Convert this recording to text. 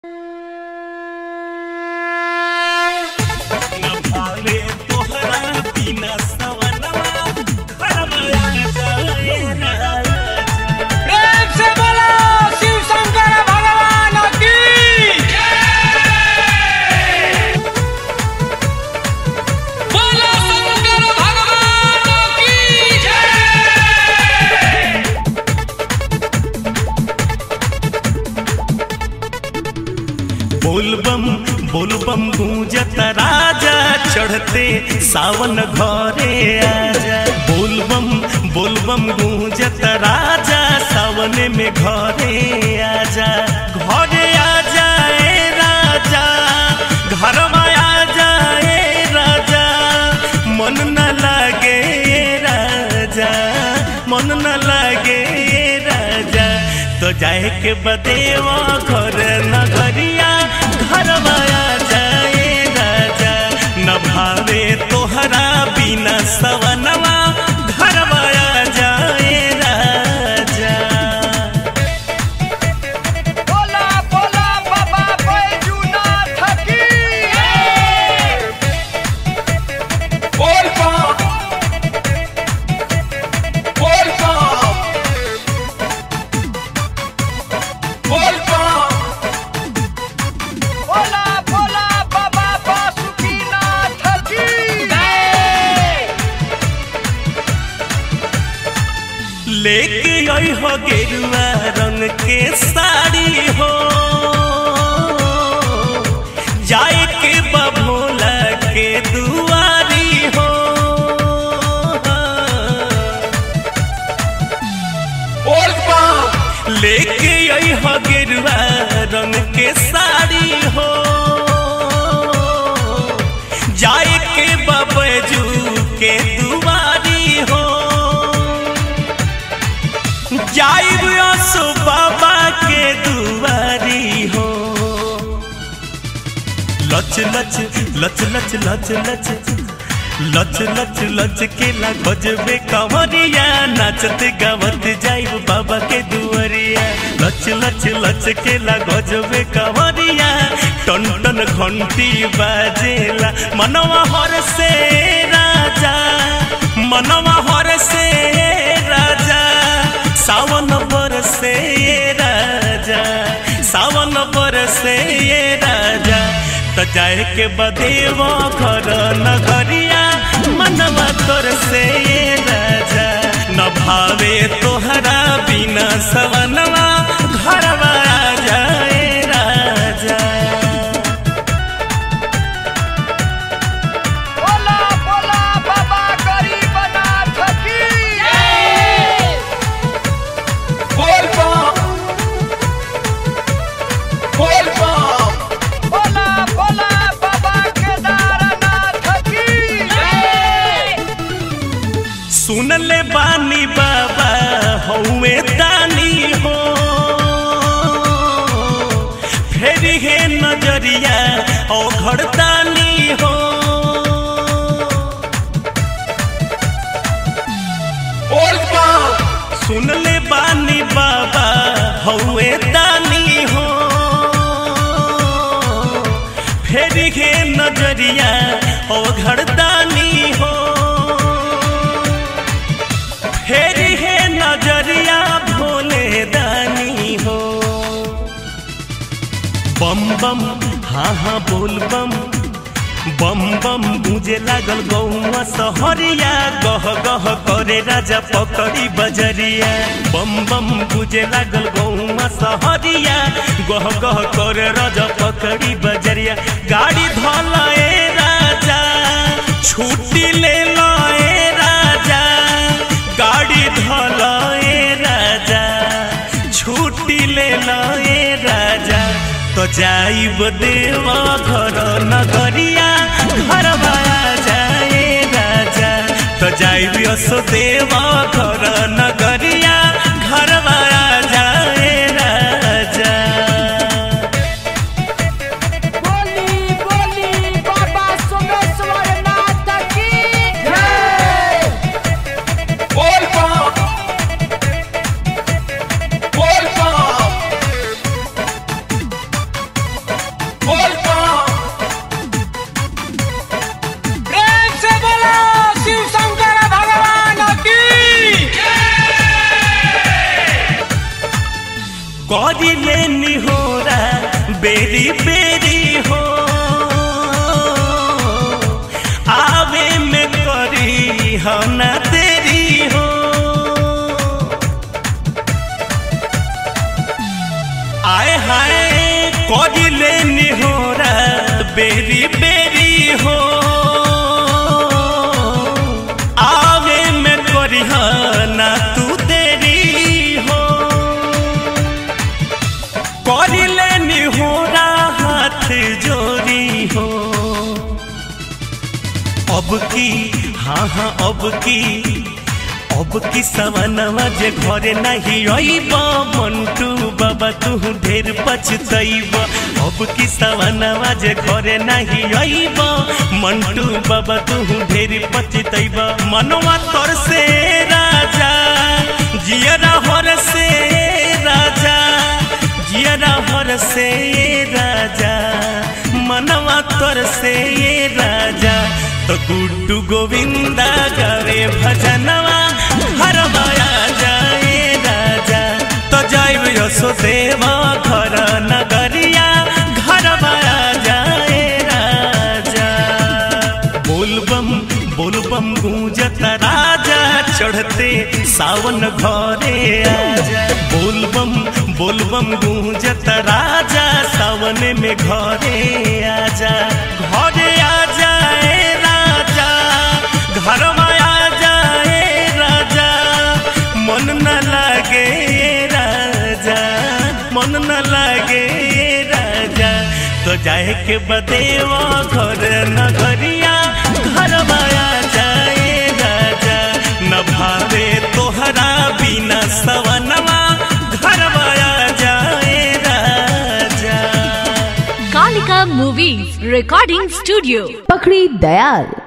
बोलबम बोलबम गूंजत राजा चढ़ते सावन घरे आजा बोलबम बोलबम गूंजत राजा सावन में घरे आजा घरे आजा ए राजा घर आ जाए राजा मन न लागे राजा मन न लागे राजा तो जाए के बदेवा घर नगरिया घर आ जाए राजा न भावे तोहरा बिना सवनवा घर आ जाए राजा बोला बोला बाबा बैजूनाथ की बोल बम बोल बम बोल बम बोला बोला बाबा बासुकीनाथ की लेके आई हो गेरुआ रंग के साड़ी हो जाए के बभोला के दुआरी हो बोल बम लेके आई हो गेरुआ रंग के साड़ी हो जाए के बबजू के दुआरी हो जाइब असो बाबा के दुआरी हो लच लच लच लच लच लच लच लच लच के ला गजबे कंवरिया नाचते गावत जाइब बाबा के दुआरिया लच लच लच के ला गजबे कंवरिया टन टन घंटी बाजेला मनवा हर से राजा मनवा हर से राजा सावन बरसे राजा सावन बरसे राजा त जाए के बदेव घर नगरिया मनवा तोर से राजा न भावे तोहरा बिना सवनवा घरवा आ जाए राजा बोला बोला बाबा गरीबनाथ की बोल बम बोल बम बोला बोला बाबा केदारनाथ की सुन ले बानी बाबा हौवे दानी हो फेर हे नजरिया ओ घरदानी हो बोल बम सुन ले बानी बाबा हौवे दानी हो फेर हे नजरिया ओ घरदानी हो फेर हे नजरिया भोले दानी हो बम बम हाँ हाँ बोल बम बम बम गूंजे लागल गौआ सहरिया गह गह करे राजा पकड़ी बजरिया बम बम गूंजे लागल गौआ सहरिया गह गह करे राजा पकड़ी बजरिया गाड़ी धल ए राजा छुट्टी ले लो ए राजा गाड़ी धल ए राजा छुट्टी ले लो ए राजा तो जाइब देवा घर नगरिया घर आ जाए राजा तो जाइब असो देवा घर नगरिया घर आ जाए राजा बोली बोली बाबा सोमेश्वरनाथ की बोल बम बोल बम बेरी बेरी हो आवे में करिह ना तू देरी हो करिले निहोरा हाथ जोरी हो अब की हाँ हाँ अब की अब की सवनवा जे घरे नहीं अइब मंटू बाबा तू ढेर पछतइब अब की सवनवा जे घरे नहीं अइब मंटू बाबा तू ढेर पछतइब मनवा तोर से राजा जियरा हर से राजा जियरा हर से राजा मनवा तोर से राजा तो गुड्डू गोविंदा गावे भजनवा हर माया जाए राजा तो जाइब यशोदेवा घर नगरिया घर माया जाए राजा बोलबम बोलबम गूंजत राजा चढ़ते सावन घरे आजा बोलबम बोलबम गूंजत राजा सावन में घरे आजा घरे आ जाए राजा घर माया जाए राजा मन न लागे राजा मन न लागे राजा तो जाए के बदेवा घर नगरिया घर माया जाए राजा न भावे तोहरा बिना सवनवा घर माया जाए राजा Kalika Movies Recording Studio. पकड़ी दयाल